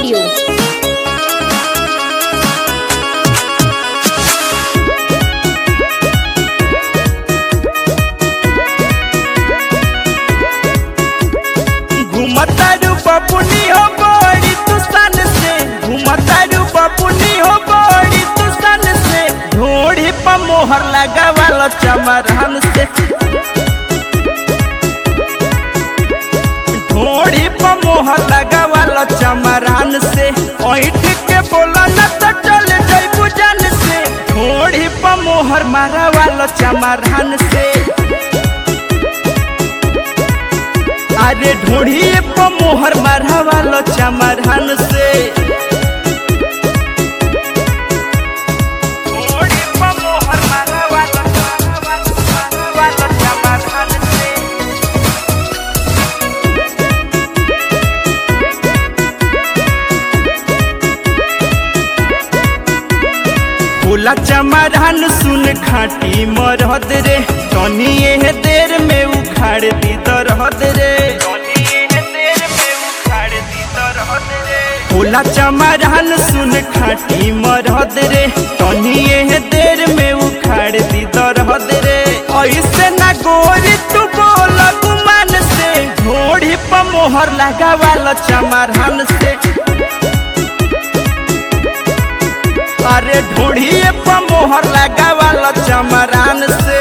Studio. घुमतारू बपुनी हो बड़ी तुसान से घुमतारू बपुनी हो बड़ी तुसान से ढोड़ी पर मोहर लगावालो चमरहन से ढोड़ी पर मोहर लगावालो चमरहन से ऐठ के बोला न तो चल जइबू जान से ढोड़ी पर मोहर मारावालो चमरहन से अरे ढूढ़िए पर मोहर मारवालो चमरहन से ढूढ़ी पर मोहर मारवालो मारवालो चमरहन से बोला चमरहन सुन खाटी मरहद रे तनी एह देर में उखाड़ दी दरहद रे बोला चमरहन सुन खाटी मरहद रे तनी एह देर में उखाड़ दी दरहद रे ऐसे ना गोरी तू बोल गुमान से घोड़ी पर मोहर लगावाल चमरहन से अरे ढूढ़िए पर मोहर लगावाल चमरान से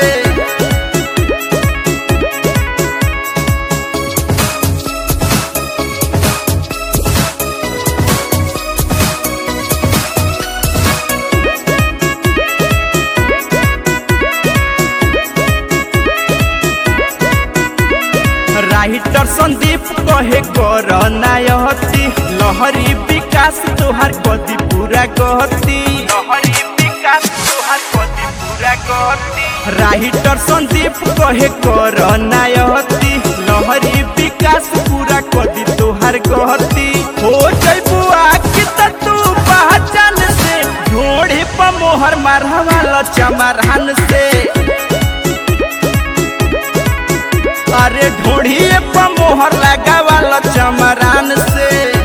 राइटर संदीप कहे कर नायती लहरी विकास तोहार कदी पूरा कहती लहरी विकास तोहार कदी पूरा कहती राइटर संदीप कहे कर नायती लहरी विकास पूरा कदी तोहार कहती हो जइबू आखि त तू पहचान से ढोड़ी पर मोहर मारवाल चमरहन से अरे ढोढ़िए पर मोहर लगावाल चमरान से